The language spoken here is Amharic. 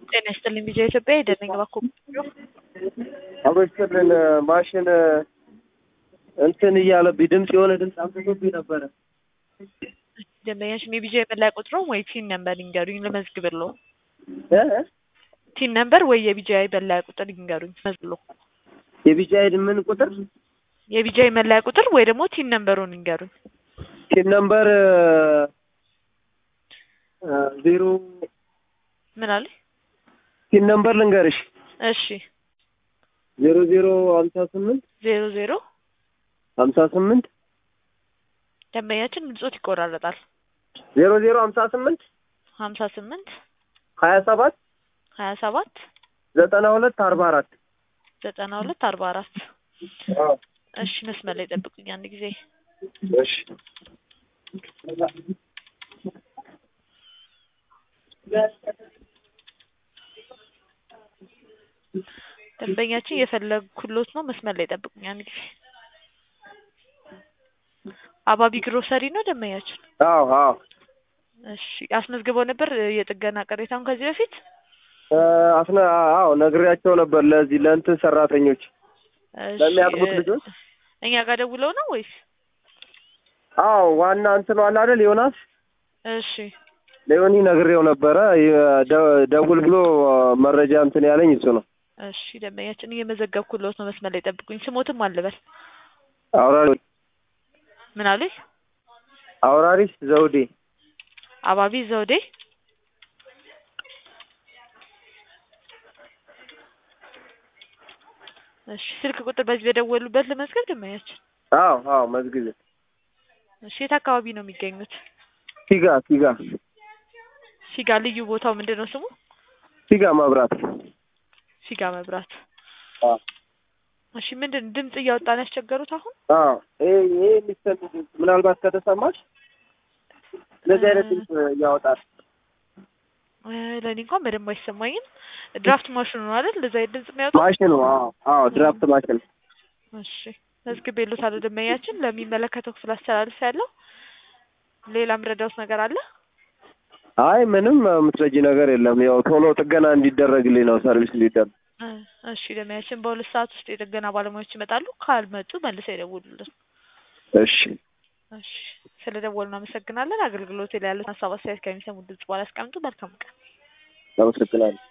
ጤና ይስጥልኝ ቪዲዮ ኢትዮጵያ የደነኝ ባኮ አበስትልን ማሽን እንትን እያለብኝ ድምፅ የሆነ ድምፅ አምጥቶብኝ ነበረ። ደንበኛሽን የቪዲዮ የመለያ ቁጥሮ ወይ ቲን ነምበር ይንገሩኝ ልመዝግብልዎ። እ? ቲን ነምበር ወይ የቪዲዮ መለያ ቁጥር ይንገሩኝ መዝግብልዎ። የቢጫ ምን ቁጥር የቪዲዮ መለያ ቁጥር ወይ ደግሞ ቲን ነምበሩን ይንገሩኝ። ቲን ነምበር ዜሮ ምን አለ? ቲን ነምበር ልንገርሽ እሺ ዜሮ ዜሮ ሀምሳ ስምንት ዜሮ ዜሮ ሀምሳ ስምንት ደንበኛችን ድምጾት ይቆራረጣል። ዜሮ ዜሮ ሀምሳ ስምንት ሀምሳ ስምንት ሀያ ሰባት ሀያ ሰባት ዘጠና ሁለት አርባ አራት ዘጠና ሁለት አርባ አራት እሺ መስመር ላይ ጠብቁኝ አንድ ጊዜ እሺ ደንበኛችን እየፈለግኩሎት ነው መስመር ላይ ጠብቁኝ አንድ ጊዜ አባቢ ግሮሰሪ ነው ደንበኛችን አዎ አዎ እሺ አስመዝግበው ነበር የጥገና ቅሬታውን ከዚህ በፊት አስነ አዎ ነግሬያቸው ነበር ለዚህ ለእንትን ሰራተኞች እሺ፣ ለሚያጥቡት እ- ልጆች እኛ ጋር ደውለው ነው ወይስ አዎ ዋና እንትኑ አለ አይደል ዮናስ እሺ ለዮኒ ነግሬው ነበረ የ- ደ- ደውል ብሎ መረጃ እንትን ያለኝ እሱ ነው እሺ ደንበኛችን እየመዘገብኩሎት ነው መስመር ላይ ጠብቁኝ ስሞትም አልበል አውራሪ ምን አሉኝ አውራሪስ ዘውዴ አባቢ ዘውዴ እሺ ስልክ ቁጥር በዚህ በደወሉበት ለመዝገብ ደንበኛችን አዎ አዎ መዝግብ እሺ የት አካባቢ ነው የሚገኙት ፊጋ ፊጋ ፊጋ ልዩ ቦታው ምንድን ነው ስሙ ፊጋ መብራት ፊጋ መብራት አዎ እሺ ምንድን ድምጽ እያወጣን ያስቸገሩት አሁን አዎ ይሄ ይሄ የሚሰሙ ድምፅ ምናልባት ከተሰማሽ እንደዚህ አይነት ድምፅ ያወጣል እ፣ ለእኔ እንኳን በደንብ አይሰማኝም ድራፍት ማሽኑ ነው አይደል እንደዛ አይነት ድምጽ የሚያወጣው ማሽኑ አዎ አዎ ድራፍት ማሽን እሺ መዝግቤልዎታለሁ ደንበኛችን ለሚመለከተው ክፍል አስተላልፍ ያለው ሌላ ምረዳውት ነገር አለ አይ ምንም የምትረጂ ነገር የለም ያው ቶሎ ጥገና እንዲደረግልኝ ነው ሰርቪስ እንዲደረግ እ፣ እሺ ደንበኛችን በሁለት ሰዓት ውስጥ የጥገና ባለሙያዎች ይመጣሉ ካልመጡ መልሰው ይደውሉልን እሺ እሺ ስለ ደወሉ እናመሰግናለን አገልግሎት ላይ ያሉት ሀሳብ አስተያየት ከሚሰሙ ድምጽ በኋላ ያስቀምጡ መልካም ቀን አመሰግናለሁ